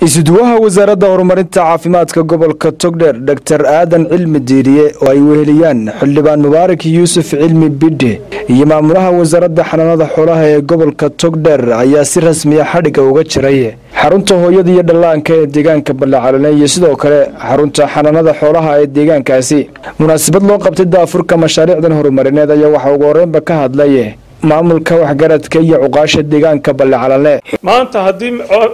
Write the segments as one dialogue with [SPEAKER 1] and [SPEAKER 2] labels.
[SPEAKER 1] isuduwaha wasaaradda horumarinta caafimaadka gobolka togdheer dor aadan cilmi diiriye oo ay weheliyaan xildhibaan mubaarak yuusuf cilmi bidhe iyo maamulaha wasaaradda xanaanada xoolaha ee gobolka togdheer ayaa si rasmiya xadhigga uga jiray xarunta hooyada iyo dhallaanka ee deegaanka ballacalane iyo sidoo kale xarunta xanaanada xoolaha ee deegaankaasi munaasabad loo qabtay daafurka mashaariicdan horumarineed ayaa waxaa ugu horreynba ka hadlay maamulka waxgaradka iyo cuqaasha deegaanka ballacalane
[SPEAKER 2] maanta haddii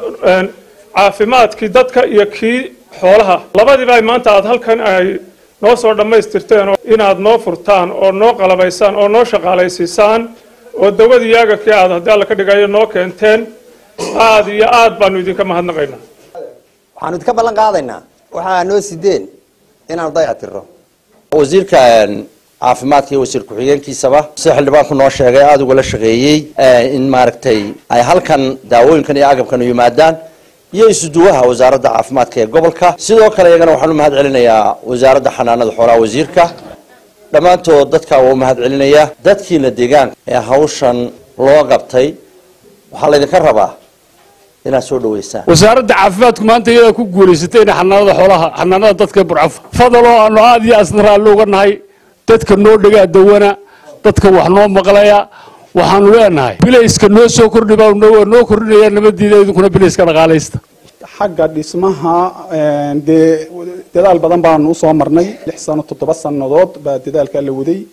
[SPEAKER 2] caafimaadkii dadka iyo kii xoolaha labadiiba ay maanta aad halkan ay noo soo dhammaystirteen inaad noo furtaan oo noo qalabaysaan oo noo shaqaalaysiisaan oo dawadii yaagakii aad haddii alla ka dhigayo noo keenteen aad iyo aad baanu idinka mahadnaqaynaa
[SPEAKER 3] waxaanu idinka ballan qaadaynaa waxaa noo sideen inaanu dayac tirro
[SPEAKER 4] wasiirka caafimaadka iyo wasiir ku-xigeenkiisaba sida xildhibaanku noo sheegay aada ugala shaqeeyey in maaragtay ay halkan daawooyinkan iyo agabkan yimaadaan iyo isuduwaha wasaaradda caafimaadka ee gobolka sidoo kale iyagana waxaan u mahad celinayaa wasaaradda xanaanada xoolaha wasiirka dhammaantood dadka waa u mahad celinayaa dadkiina deegaanka ee hawshan loo qabtay waxaa laydinka rabaa inaad soo dhaweysaan
[SPEAKER 5] wasaaradda caafimaadku maanta iyadaa ku guulaysatay ina xanaanada xoolaha xanaanada dadka burcaf fadaloo aanu aada iyo asna raalli uga nahay dadka noo dhegaa dawana dadka wax noo maqlaya waxaanu leenahay bilayska noo soo kordhi baa noo kordhinaya nabadiida idinkuna bilayska dhaqaalaysta
[SPEAKER 6] xagga dhismaha dee dadaal badan baanu usoo marnay lix sano toddoba sannadood baa dadaalkaa la waday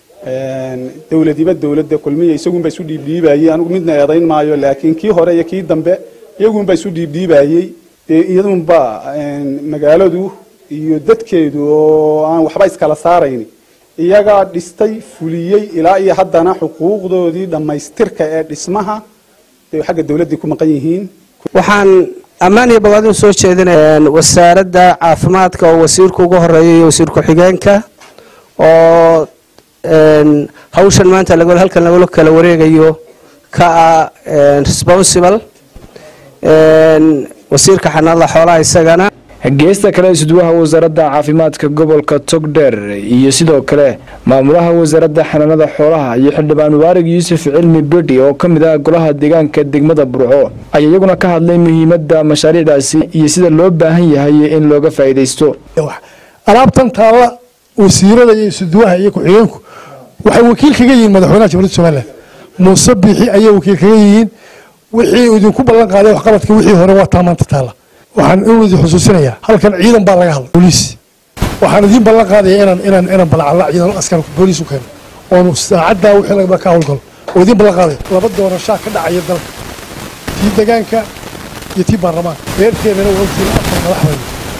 [SPEAKER 6] dowladiba dowladda kulmiya isagunba isu dhiibdhiibayey anigu midna eedayn maayo laakiin kii hore iyo kii dambe iyagunba isu dhiibdhiibayey dee iyadunba magaaladu iyo dadkeedu oo aan waxba iskala saarayn iyagaa dhistay fuliyey ilaa iyo haddana xuquuqdoodii dhammaystirka ee dhismaha dee xagga dowladdii ku maqan yihiin
[SPEAKER 7] waxaan ammaan iyo bogaadin soo jeedinaya wasaaradda caafimaadka oo wasiirka ugu horeeya iyo wasiir ku-xigeenka oo hawshan maanta halkan lagala kala wareegayo ka ah responsible wasiirka xanaanada xoolaha isagana
[SPEAKER 1] geesta kale isuduwaha wasaaradda caafimaadka gobolka togdheer iyo sidoo kale maamulaha wasaaradda xanaanada xoolaha iyo xildhibaan mubaarak yuusuf cilmi bedhi oo ka mid ah golaha deegaanka degmada burco ayaa iyaguna ka hadlay muhiimadda mashaariicdaasi iyo sida loo baahan yahay in looga faa'iidaysto
[SPEAKER 8] alaabtan taalla wasiirada iyo isuduwaha iyo ku-xigeenku waxay wakiil kaga yihiin madaxweynaha jamhuuriyadda somalilan muuse biixi ayay wakiil kaga yihiin wixii idinku ballan qaaday waxqabadka wixii hore waa taa maanta taalla waxaan idin xusuusinayaa halkan ciidan baa laga hadlay booliis waxaan idiin ballan qaadaya inaan inaan inaan balacalla ciidan askar booliis u keeno oonu saacaddaa wixii lagaba ka howlgalo oo idiin ballan qaadaya laba doorashaa ka dhacaya dalka tii degaanka iyo tii baarlamaanka reerkeedana waa ogtiin afar madax weyne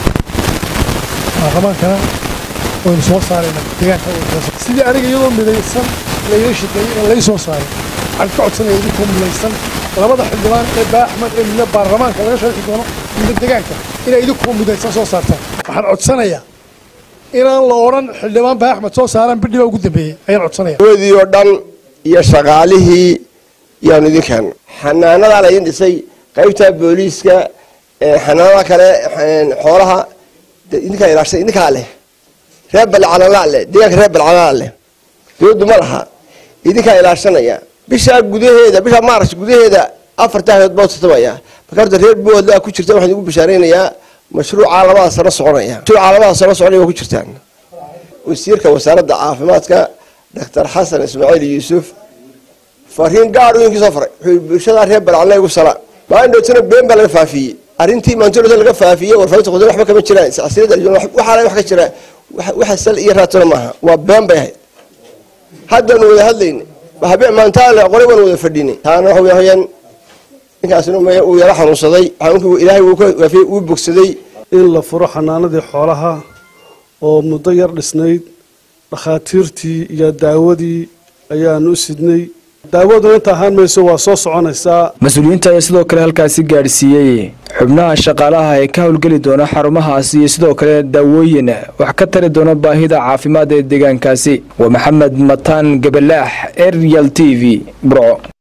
[SPEAKER 8] baarlamaankana waynu soo saaraynaa degaanka sidii aniga iyadoo midaysan layla shaqeeyey inaan lay soo saaray waxaan ka codsanaya idinkoo midaysan labada xildhibaan ee baa axmed ee midna baarlamaanka laga sharxi doono midna degaanka inay idinkoo midaysan soo saartaan waxaan codsanayaa inaan la odhan xildhibaan baa axmed soo saaraan bidhi baa ugu dambeeyey ayaan codsanaya
[SPEAKER 9] wadii oo dhan iyo shaqaalihii yaanu idin keeno xanaanadaa laydin dhisay qaybta booliiska xanaanada kale xoolaha idinkaa ilaashay idinkaa leh reer balcalanlaa leh deegaanka reer balcalanlaa leh dowladdu ma laha idinkaa ilaashanaya bishaa gudaheeda bishaa maarch gudaheeda afarta hayood baa tartamaya marka horta reer boodlaa ku jirta waxaan igu bashaaraynayaa mashruuca labada sano soconaya mashruuca labada sano soconaya waa ku jirtaan wasiirka wasaaradda caafimaadka doctor xasan ismaaciil yuusuf fariin gaar uu soo faray wuxuu bulshada reer balcalna igu sala maalin dhowtana been baa laga faafiyey arrintii maantolota laga faafiyey warfaafinta qodol waxba kama jiraan silsilada waxaa wax ka jira waxa sal iyo raatona maaha waa been bay ahayd haddaanu wada hadlayna habeen maantaale qore baan wada fadhinay taana waxa weeyaan ninkaasina uu yara xanuunsaday ilaahay wuu bogsaday
[SPEAKER 10] in la furo xanaanadii xoolaha oo muddo yar dhisnayd dhakhaatiirtii iyo daawadii ayaanu u sidnay daawaduna inta ahaan mayso waa soo soconaysaa
[SPEAKER 1] mas-uuliyiinta ayaa sidoo kale halkaasi gaadhsiiyey xubnaha shaqaalaha ee ka howlgeli doona xarumahaasi iyo sidoo kale daawooyin wax ka tari doona baahida caafimaad ee deegaankaasi waa maxamed mataan gabalaax arial t v burco